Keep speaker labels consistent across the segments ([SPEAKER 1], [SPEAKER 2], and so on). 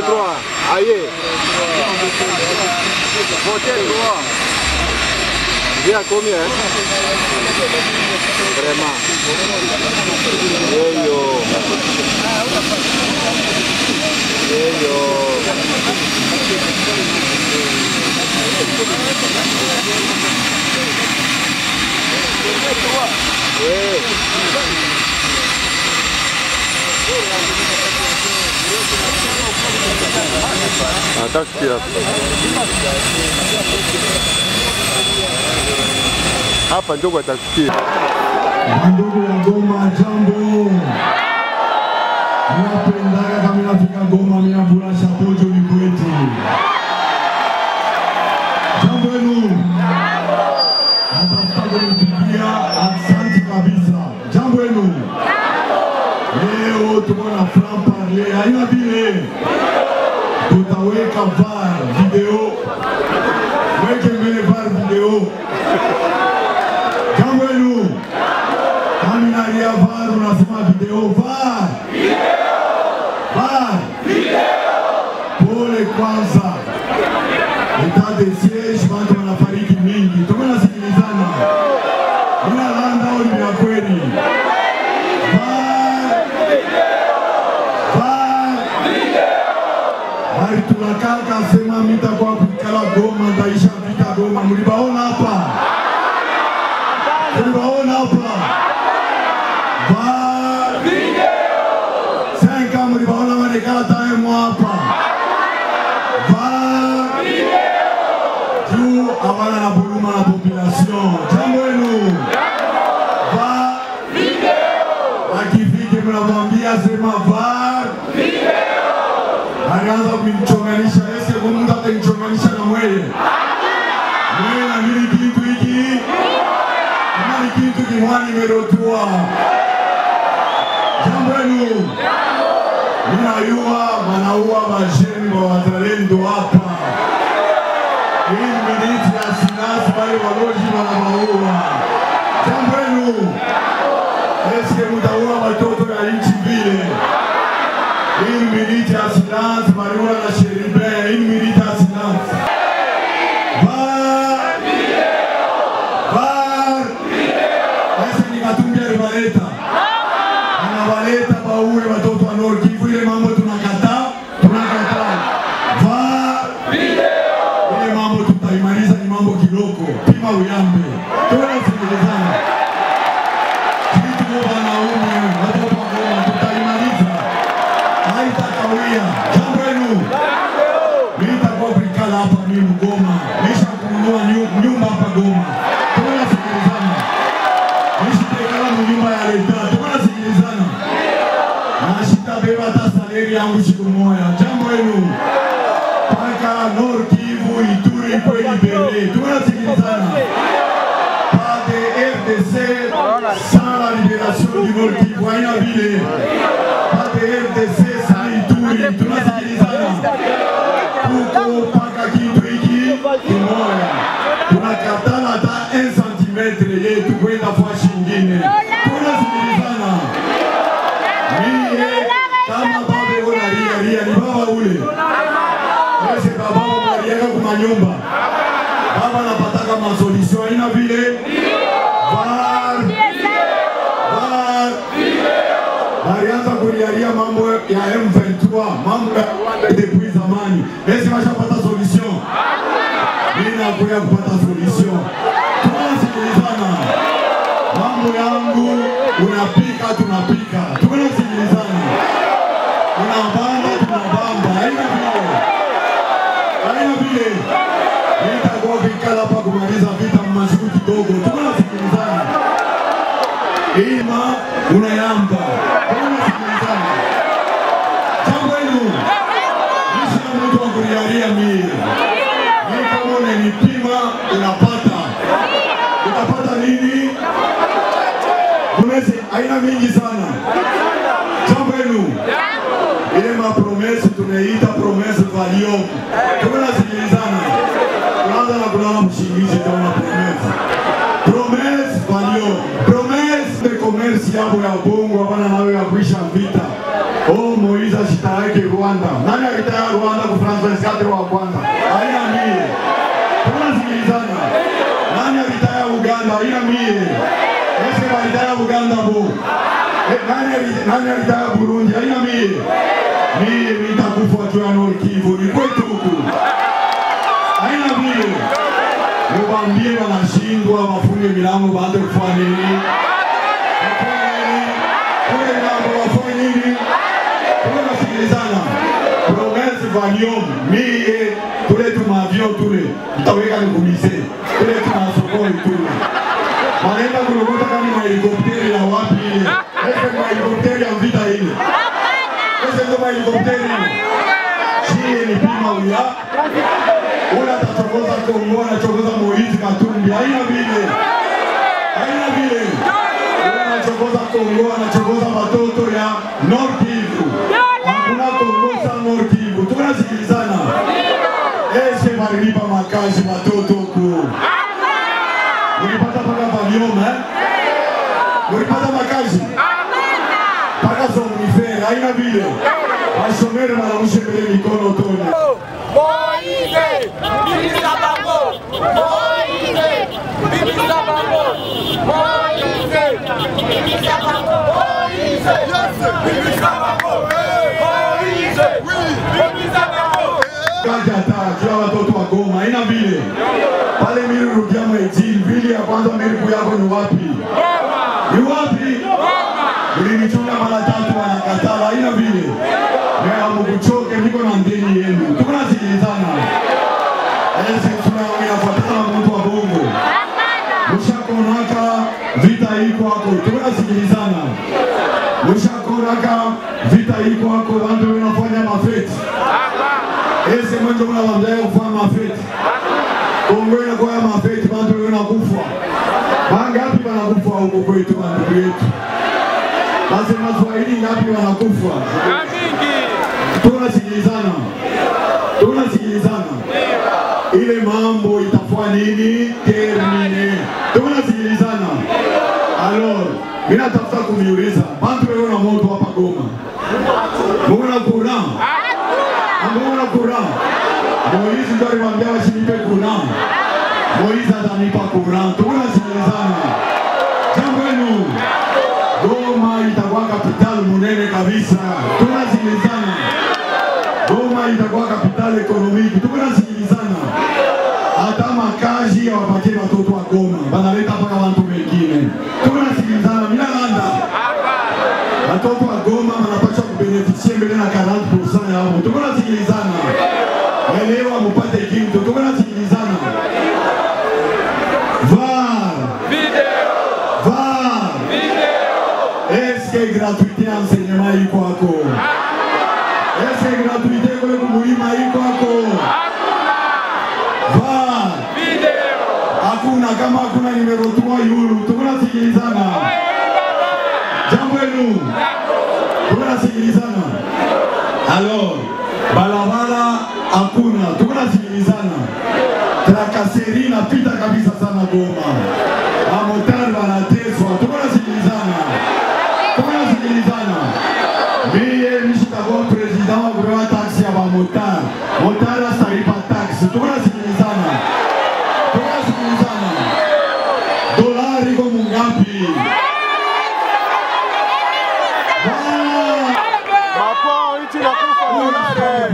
[SPEAKER 1] 3. Aïe. Votez 3. Bien combien hein? Vraiment. Yeyo. Yeyo. Eh. Hata kusikia. Hapa ndio watakusikia.
[SPEAKER 2] Ndugu ya Goma, jambo. Mnapendaga kama nafika Goma, mnavula shapojo ni kwetu. Jambo yenu. Natafuta kunipigia asante kabisa. Jambo yenu. Leo tuko na franc parler, haina vile tutaweka var video, weke mbele var video. Jambo yenu. Kami nalia VAR unasema video VAR. VAR. Pole kwanza. Etat de siege watu wanafariki mingi. Tuko nasikilizana. Ina landa au ni ya kweli? VAR. VAR. Bali tunakaka sema mitakuwa kuikala Goma, ndaisha vita Goma. Mlibaona hapa? Mlibaona hapa? VAR. Senka mlibaona wanekala time hapa. VAR. Juu hawana na huruma na population. Jambo wenu. VAR. Akifike mnamwambia sema VAR. Alianza kumchonganisha ese kwa mtu atamchonganisha na mweye. Mweye na nini kitu hiki? Kama ni kitu kimwani imerotua. Jambo wenu. Ninayua wanaua wajeni wa wazalendo hapa. Hii militi ya sinasi wale waloji wanawaua. Jambo wenu. Eske mtaua watoto ya nchi vile? Hii militi ya sinasi Mariua na Sheribe. Hii militi ya sinasi. VAR. VAR. Ese ni Katumbi aliwaleta anawaleta baue watoto wa Nord Kivu. Ile mambo tunakataa, tunakataa. VAR ile mambo tutaimaliza, ni mambo kiloko, pima uyambe, tunasikilizana kitu kwa wanaume watoto wa Goma, tutaimaliza, haitakawia. Jambo yenu nitakuwa kuikala hapa mimi Goma, nisha kununua nyu- nyumba hapa Goma, tunasikilizana nishitekala mu nyumba ya leta, tunasikilizana na sitabeba hata saleri yangu siku moja. Jambo yenu mpaka Nord Kivu, Ituri kwe libere, tunasikilizana pas de RDC sans la libération du Nord Kivu, haina vile pas de RDC sans Ituri, tunasikilizana tuko mpaka kitu hiki kimoya, tunakatana hata 1 cm yetu kwenda fashi ingine, tunasikilizana Mie kama babe ona ria ria ni baba ule. Ese baba unariaka kuma nyumba. Baba anapataka masolution aina vile. VAR. VAR. Walianza kulialia mambo ya M23, mambo ya depuis zamani. Ese washapata solution. Mimi nakuja kupata solution. Tunasikilizana. Mambo yangu unapika, tunapika, tunasikilizana. Unabamba, tunabamba, haina vile, haina vile. Nitakuwa kuikala hapa kumaliza vita masiku kidogo, tunasikilizana. Ima unayamba, tunasikilizana. Jambo hilo nishi na mtu wa kunialia mie, mimi kama unanipima unapata, utapata nini? Promese aina mingi sana. Jambo yenu ile mapromese tumeita promese valium, tumenasikilizana. Tunaanza na kulala mshingizi kama promese promese valium promese de commerce yabo ya bongo hapana nayo ya kuisha vita. Oh, Moiza shitaeke Rwanda. Nani alitaya Rwanda ku Francois Kadri wa kwanza? Haina mie. Tunasikilizana. Nani alitaya Uganda? Haina mie. Ese alitaya Uganda bo. Eh, Nani ali- nani alitaya Burundi? Haina mie. Mie nitakufa juu ya Nord Kivu. Ni kwetu huku. Haina mie. Mubambie wanashindwa wafunge milango baanze kufanya nini? Wafanye nini? Kule milango wafanye nini? tunasikilizana promesse valium mie tule tumavion tule tutaweka nikumise tule tunasokoi tule wanaenda kulokota kani mahelikopteri ya wapi ile ese mahelikopteri ya vita ile ese ndo mahelikopteri ile chie ni pima uya ule atachokoza Kongo anachokoza Moise Katumbi haina vile haina vile ule anachokoza Kongo anachokoza watoto ya Nord Kivu hakuna Kongo sa Nord Kivu tunasikilizana ese walilipa makazi watoto huku mulipata paka valium eh mulipata makazi paka somnifere haina vile wasomere wanarushe mbele mikono tone
[SPEAKER 3] Moïse, bimisa bango. Moïse, bimisa bango. Moïse, bimisa bango. Moïse, bimisa bango. Moïse, bimisa bango.
[SPEAKER 2] kazi hata jua watoto wa Goma haina vile pale mili rudia mwejini vili ya kwanza miliku yako ni wapi? Ni wapi? Mlinichunga mara tatu wanakatala haina vile mea mukuchoke niko na ndeni yenu tukunasikilizana ese tunainafuatana na mtu wa bongo mushakonaka vita iko ako tukunasikilizana mushakonaka vita iko ako vantu wenafanya mafeti ese mwenje unawambia kufanya mafeti Kongo inakuwa ya mafeti bantu wanakufa mangapi wanakufa huko kwetu bandugu yetu nasema Swahili ngapi wanakufa tunasikilizana tunasikilizana ile mambo itafua nini termine tunasikilizana alors mimi natafuta kuniuliza bantu wewe na moto hapa Goma Muna courant Muna courant Moïse ndo alimwambia wasinipe courant Moïse atanipa courant tunasikilizana jambo lenu Goma itakuwa capital munene kabisa tunasikilizana Goma itakuwa capital economique tunasikilizana hata makazi hawapatie watoto wa Goma banaleta mpaka watu wengine tunasikilizana mina landa watoto wa Goma wanapaswa kubenefisie mbele na 40% yao. Tuko nasikilizana, elewa mupate kitu. Tuko nasikilizana. VAR VAR, est-ce que gratuité ya enseignement iko hako? Est-ce que gratuité kule kumulima iko hako? VAR hakuna, kama hakuna nimero 3 yulu. Tuko nasikilizana. Jambo lenu tunasikilizana. Alors, barabara hakuna, tunasikilizana. Trakaseri inapita kabisa sana Goma, mamotari wanateswa, tunasikilizana, tunasikilizana. Mie mishitakuwa president wa kupewa taksi ya mamotari, motari asalipa taksi, tunasikilizana, tunasikilizana. Dolari iko mungapi? Ah!
[SPEAKER 1] Mapo nchi nakufa dolare.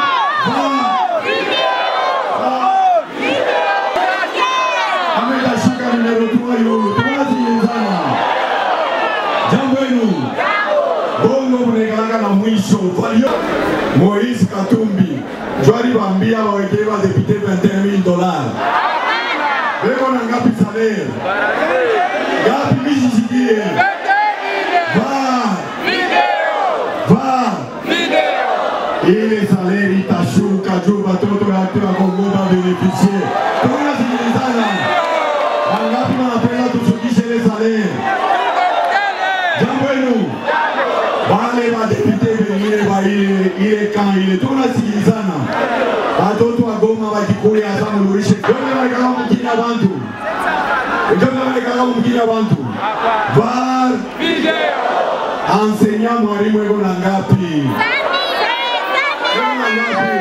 [SPEAKER 2] amekashika nimero tua yulu tunasikilizana jambo enu bongo munekalaka na mwisho valio moise katumbi jwali bambia bawekei badepute 21000 dolar beko na ngapi salaire ngapi misisikie va va ile saleri itashuka juu watoto wake wa Kongo babenefisie. Tunasikilizana, wangapi wanapenda tushukishe ile saleri? Jambo lenu wale madepute wengine wa ile ile kan ile, tunasikilizana. Watoto wa Goma wakikuya hasa mulurishe ndio walikaka mkini abantu ndio walikaka mkini abantu var enseignant mwalimu eko na ngapi? Eko na ngapi? ngapi?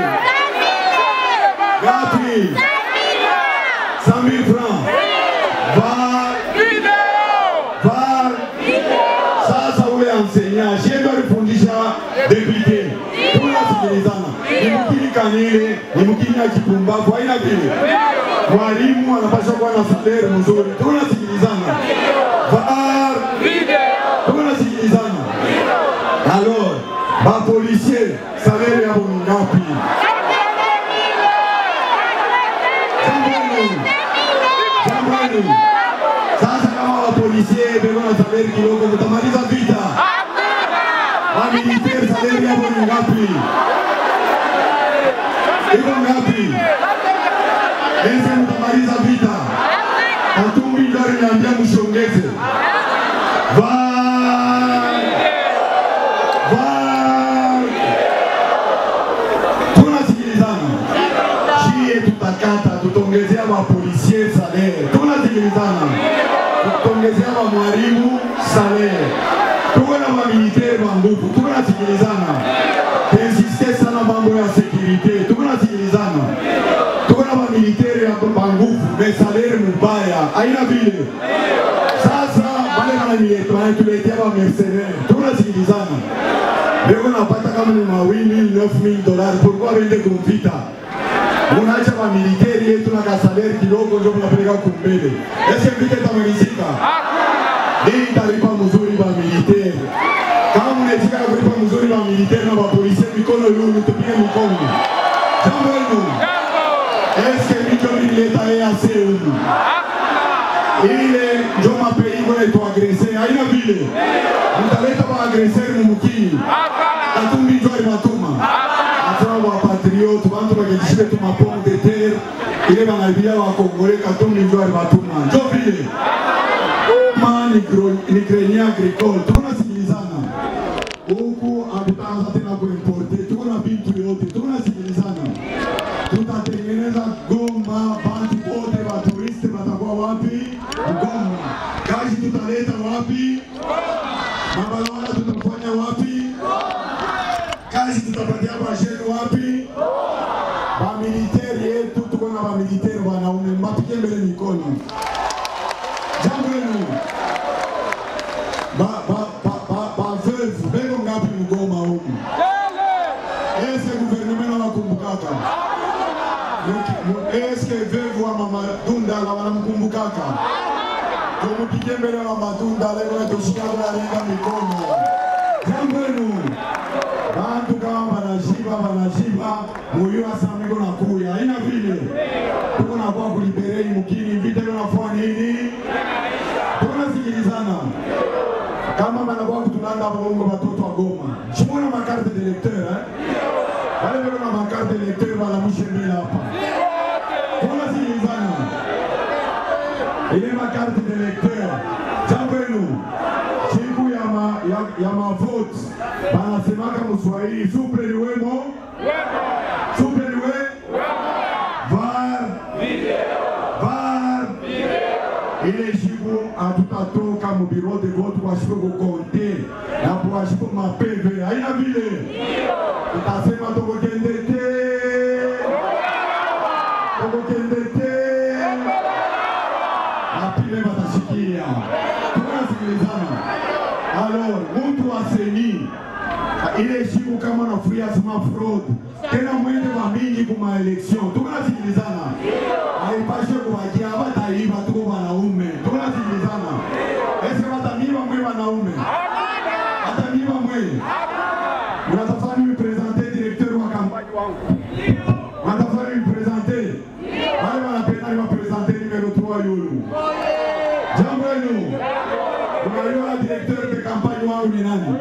[SPEAKER 2] Ngapi? 100 000 francs. VAR VAR. Sasa ule enseignant shendo alifundisha depute, tunasikilizana. Ni mkini kanile, ni mkini ya kipumbavu, haina vile. Mwalimu anapaswa kuwa na salari mzuri, tunasikilizana. VAR. Tunasikilizana. Alors, ba policier salari yabo ni ngapi? Jambo Jamani, sasa kama wapolisie bego na salari kidogo, mtamaliza vita. Wamiliteri salari yao ni ngapi? Iko ngapi? Ese mtamaliza vita. Katumbi ndio aliniambia mshongeze. Vai! Vai! Tunasikilizana. Shie tutakata tutongezea wapolisie salere. Tunasikilizana. Tutongezea wa mwalimu salere. Tuko na mamiliteri wa nguvu. Tunasikilizana. Insiste sana mambo ya securite. Tunasikilizana. Tuko na mamiliteri ya wa nguvu. Me salere mubaya. Haina vile. Sasa wale wananiletea wanatuletea wa mercenaires. Tunasikilizana. Leo napata kama ni mawili 9000 dollars pourquoi wende kumvita? Unaacha wa militeri yetu na kasalari kidogo ndio mnapeleka kumbele. Ese vita itamalizika? Hii italipa mzuri wa militeri. Kama mnataka kulipa mzuri wa militeri na wa polisi mikono yenu tupige mikono. Jambo hilo. Eske mito mileta EAC humu? ile njo mapei kwenye tuagrese haina vile mtaleta waagreseri mumukini katumbi njo alimatuma atuna wapatriote bantu bakejishile tumapome de terre ile banabia wakongole katumbi njo alimatuma njo vile ma ni grenier agricole tunasikilizana huku hatutaanza tena kuimporte tuko na vitu yote tunasikilizana tutatengeneza Goma, bantu wote wa turisti watakuwa wapi? Goma. Kazi tutaleta wapi? Mabarabara tutafanya wapi? Kazi tutapatia basheni wapi? Bamiliteri yetu tuko na bamiliteri wanaume, mbapige mbele mikono. Jambo lenu ba ba ba ba ba veuve bego ngapi mgoma huku? Ese gouvernement anawakumbukaka eske veuve wa mama Dundala wanamkumbukaka? Tumupige mbele wa matunda leo tushika tunalinga mikono. Jambo lenu bantu kama wanashiba wanashiba muyu asamiko na kuya haina vile tuko na kwa kuliberei mukini vita leo nafua nini? Tunasikilizana kama banakuwa kutulanda bongo batoto wa Goma. Shimona makarte d'électeur eh? Wale wale na makarte d'électeur wanamushe mbele hapa. Tunasikilizana. Ile makarte d'électeur. Jambo lenu. Siku ya ma ya, ya mavote banasemaka Mswahili supre liwemo supre liwe var var ile siku hatutatoka mu bureau de vote wasipo kukonte na kuwasipo mapeve haina vile tutasema tokokende te tokokende te apime batashikia tunasikilizana alors mtu wa seni ile siku kama nafuria sema fraud tena mwende wa mingi kuma election tunasikilizana haipashe kuwajia bataiba tuko wanaume tunasikilizana ese batamiba mwe wanaume atamiba mwe mnatafani mipresente directeur wa kampani wangu mnatafani mipresente wale wanapenda niwapresente numero 3 yulu jambo yenu unajua directeur de kampani wangu ni nani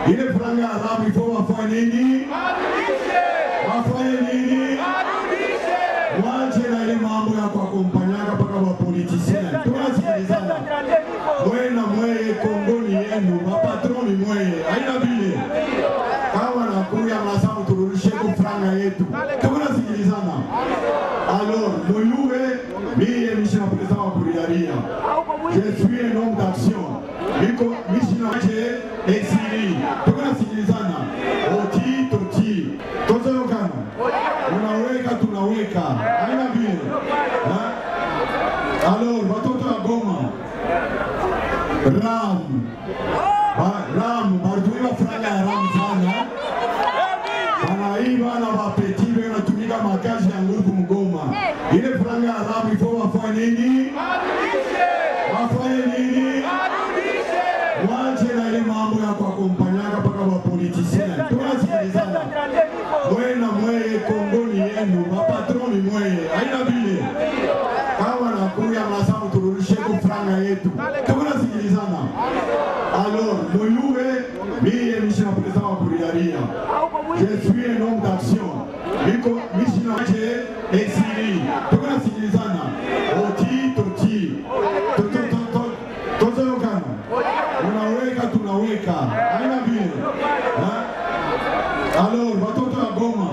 [SPEAKER 2] ile franga ya Arabu ifo wafanye nini? Wafanye nini? Wache na ile mambo ya kuakompanyaka mpaka wapolitisieni. Tunasikilizana mwe na mweye, Kongo ni yenu, mapatroni mweye, haina vile kama nakuya masamu turudisheko franga yetu, tunasikilizana. Alors, muyue miye mishina président wa kuriaria je suis un homme d'action niko mishina wache exili tunasikilizana oti toti tozolokana unaweka tunaweka haina vile Ha? alors watoto ya Goma ram Ba- ram barituiba franga ya ram sana wanaiba na wapeti be wanatumika makazi ya nguvu Mgoma. Ile franga ya Arabu ifo wafanye nini? Wafanye nini? Wache na ile mambo ya kuakompanyaka mpaka wapolitisieni. Tunasikilizana mwe na mweye, Kongo ni yenu, mapatroni mweye, haina vile kama nakuya masamu turudisheko franga yetu, tunasikilizana. Alors, muyue miye mishina président wa kuriaria je suis un homme d'action niko mishina wache exili tunasikilizana oti toti To- to- to- to- tozolokana unaweka tunaweka haina vile Ha? alors watoto ya Goma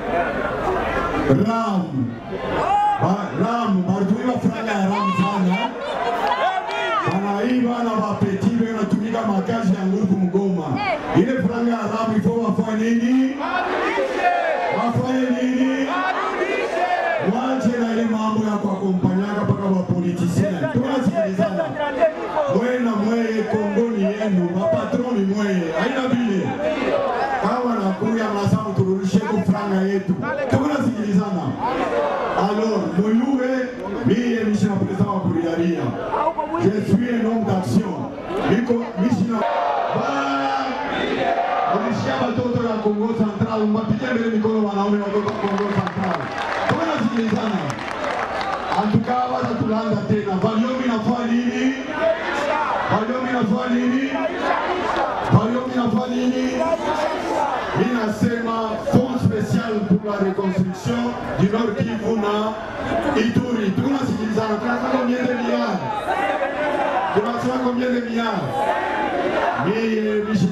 [SPEAKER 2] ram Ba- ram barituiba franga ya ram sana wanaiba na wapeti be wanatumika makazi ya nguvu Mgoma. Ile franga ya Arabu ifo wafanye nini? Wafanye nini? Wache na ile mambo ya kuakompanyaka mpaka wapolitisieni. Tunasikilizana mwe na mweye, Kongo ni yenu, mapatroni mweye, haina vile kama nakuya masamu turudisheko franga yetu, tunasikilizana. Alors, muyue miye mishina président wa kuriaria je suis un homme d'action niko mishina Ba- ulishia watoto ya Kongo Central, mpige mbele mikono wanaume watoto wa Kongo Central, tunasikilizana. Antukaa wata tulanda tena, Valiomi nafanya nini? Valiomi nafanya nini? Valiomi nafanya nini? Mimi nasema fond spécial pour la reconstruction du Nord Kivu na Ituri. Tunasikilizana, tunasema combien de milliards? Tunasema combien de milliards? Mimi